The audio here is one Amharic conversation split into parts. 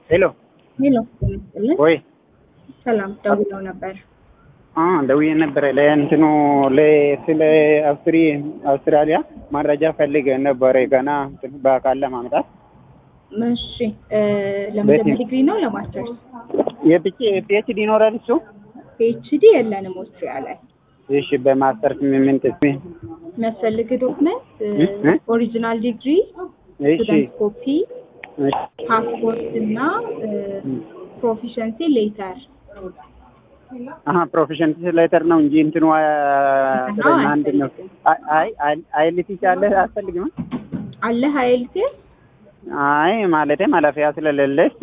ሄሎ ሄሎ ጤና ይስጥልን። ወይ ሰላም ደውለው ነበር። አ ደውዬ ነበረ ለእንትኑ ለ- ስለ አውስትሪ አውስትራሊያ መረጃ ፈልገ ነበረ ገና እንትን በአካል ለማምጣት እሺ እ ለመጀመሪያ ዲግሪ ነው ለማስተርስ? የፒኤች ፒኤችዲ ይኖራል እሱ ፒኤችዲ የለንም ኦስትሪያ ላይ። እሺ በማስተርስ ምን ምን ጥቅም የሚያስፈልግ ዶክመንት እ? እ? ኦሪጂናል ዲግሪ፣ እሺ ስቱደንት ኮፒ፣ እሺ ፓስፖርት እና ፕሮፊሸንሲ ሌተር አሀ ፕሮፌሽን ሌተር ነው እንጂ እንትኑ አ- አዎ፣ አንድ ነው አይ አይ አይ- አይልቲች አለ አያስፈልግም አለ ሀይል አይ ማለቴ ማለፊያ ስለሌለ እሱ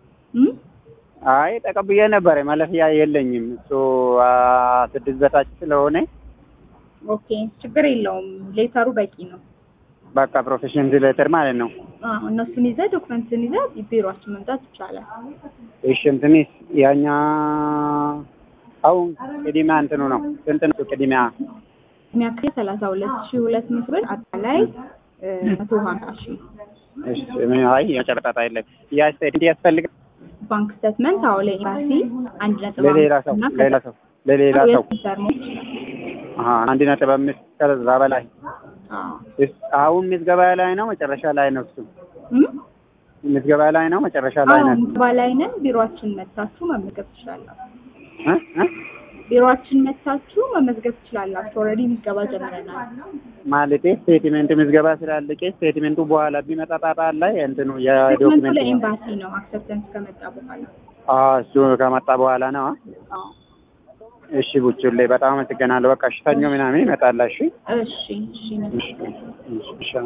አይ ተቀብዬ ነበረ ማለፊያ የለኝም እሱ አ፣ ስድስት በታች ስለሆነ ኦኬ ችግር የለውም። ሌተሩ በቂ ነው። በቃ ፕሮፌሽን ሌተር ማለት ነው አዎ እነሱን ይዘህ ዶክመንትን ይዘህ ቢሮአችን መምጣት ይቻላል። እሺ እንትንስ ያኛ አሁን ቅድሚያ እንትኑ ነው ስንት ነው ቅድሚያ የሚያክል ሰላሳ ሁለት ሺህ ሁለት መቶ ብር አጠቃላይ መቶ ሀምሳ ሺህ እሺ ምን አይ የጨረጣጣ የለም ያ ስቴት ያስፈልጋል ባንክ ስቴትመንት አዎ ለኤምባሲ አንድ ነጥብ ለሌላ ሰው አምስት እና ሌላ ሰው ለሌላ ሰው የሲስተርሞች አሀ አንድ ነጥብ አምስት ከዛ በላይ አዎ እስ- አሁን ምዝገባ ላይ ነው መጨረሻ ላይ ነው እሱ እም? ምዝገባ ላይ ነው መጨረሻ ላይ አዎ ነው ምዝገባ ላይ ነን። ቢሮአችን መጥታችሁ መመዝገብ ትችላላችሁ። እ? እ? ቢሮአችን መጥታችሁ መመዝገብ ትችላላችሁ። ኦልሬዲ ምዝገባ ጀምረናል። ማለቴ ስቴትሜንት ምዝገባ ስላለቀ ስቴትሜንቱ በኋላ ቢመጣ ጣጣ ላይ እንትኑ ስቴትመንቱ የዶክመንት ለኤምባሲ ነው አክሰፕተንስ ከመጣ በኋላ። አዎ እሱ ከመጣ በኋላ ነው አዎ እሺ ቡቹሌ በጣም አመሰግናለሁ በቃ እሺ ሰኞ ምናምን ይመጣላ እሺ እሺ እሺ እሺ እሺ እሺ